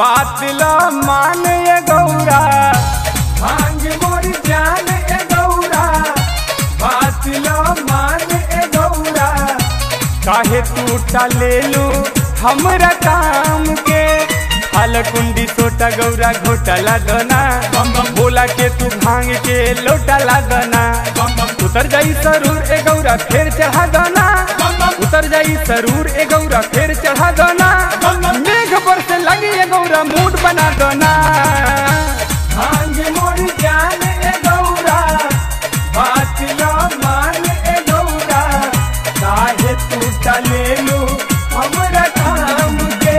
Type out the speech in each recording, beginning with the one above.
बात ला मान ये गौरा भांग मोर जान ए गौरा बात ला मान ए गौरा काहे तू टाले लू हमरा काम के हाल कुंडी सोटा गौरा घोटा लागना बोला के तू भांग के लोटा लागना उतर जाई सरूर ए गौरा फिर चढ़ा दना उतर जाई सरूर ए गौरा फिर चढ़ा दना मेघ पर से लगी ए गौरा मूड बना दना भांग मोर जान ए गौरा बात लो मान ए गौरा काहे तू चले लू हमरा काम के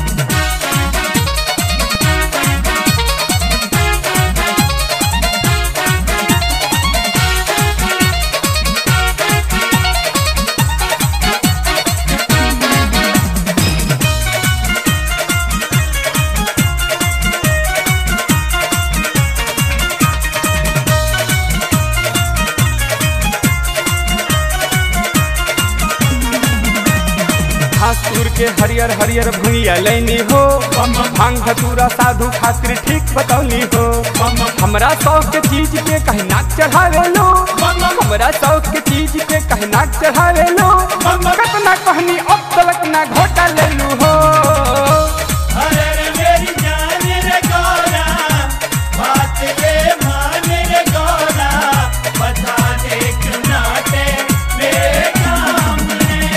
घासुर के हरियर हरियर भुइया लैनी हो भांग धतूरा साधु खातिर ठीक बतौनी हो हमरा शौक के चीज पे कहीं नाक चढ़ावे लो हमरा शौक के चीज पे कहीं नाक चढ़ावे लो कतना कहनी अब तलक ना घोटा ले लू हो अरे रे मेरी जान रे गौरा बात ये मान रे गौरा बता दे क्यों नाटे मेरे काम ने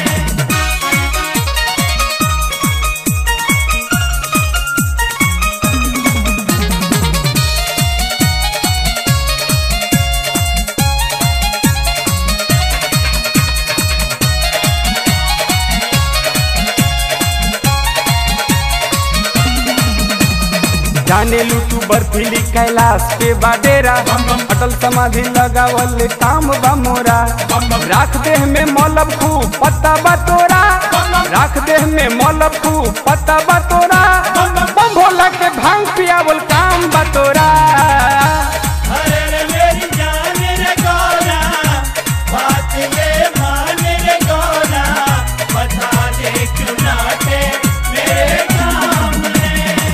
जाने लू तू बर्फीली कैलाश के बाडेरा अटल समाधि लगावल काम बा मोरा राख देह में मौलब खूब पत्ता बा तोरा राख देह में मौलब खूब पत्ता बा तोरा बम भोला के भांग पियावल काम बा तोरा अरे रे मेरी जान रे गौरा बात ये मान रे गौरा बता दे क्यों नाटे मेरे काम ने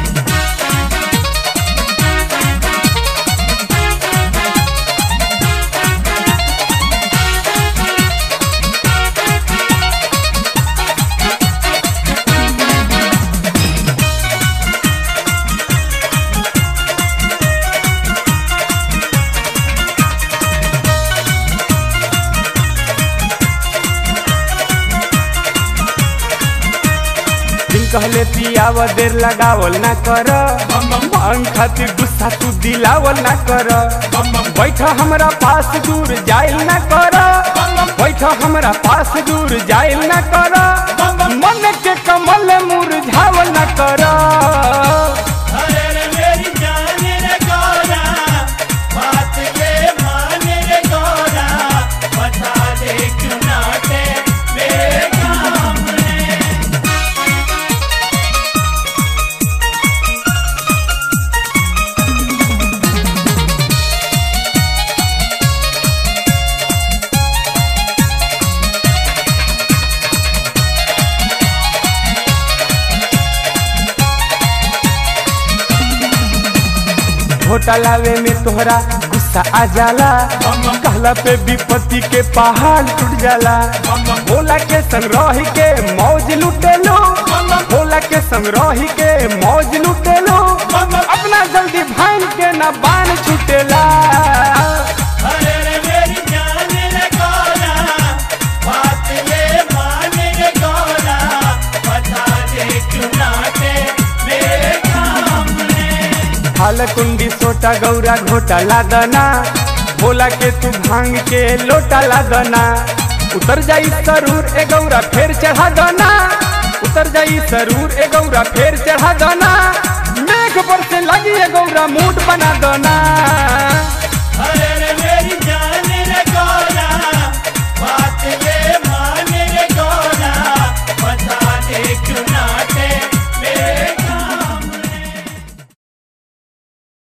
दिन कहले पियाव देर लगावल ना कर मांग खातिर गुस्सा तू दिलावल ना कर बैठ हमरा पास दूर जाइल ना कर बैठ हमरा पास दूर जाइल ना कर मन के कमल मुरझावल ना कर अरे रे मेरी जान रे गौरा बात ये मान रे गौरा बता दे क्यों नाटे मेरे काम ने घोटा लावे में तोहरा गुस्सा आ जाला कहला पे विपत्ति के पहाड़ टूट जाला भोला के संग रही के मौज लुटेलो भोला के संग रही के मौज लुटेलो अपना जल्दी भान के ना बान छुटेला अरे रे मेरी जान रे गौरा बात ये मान रे गौरा बता दे क्यों नाटे मेरे काम ने हाल कुंडी सोटा गौरा घोटा लादना भोला के तू भांग के लोटा लादना उतर जाई सरूर ए गौरा फेर चढ़ा दना उतर जाई सरूर ए गौरा फेर चढ़ा दना मेघ पर से लगी ए गौरा मूड बना दना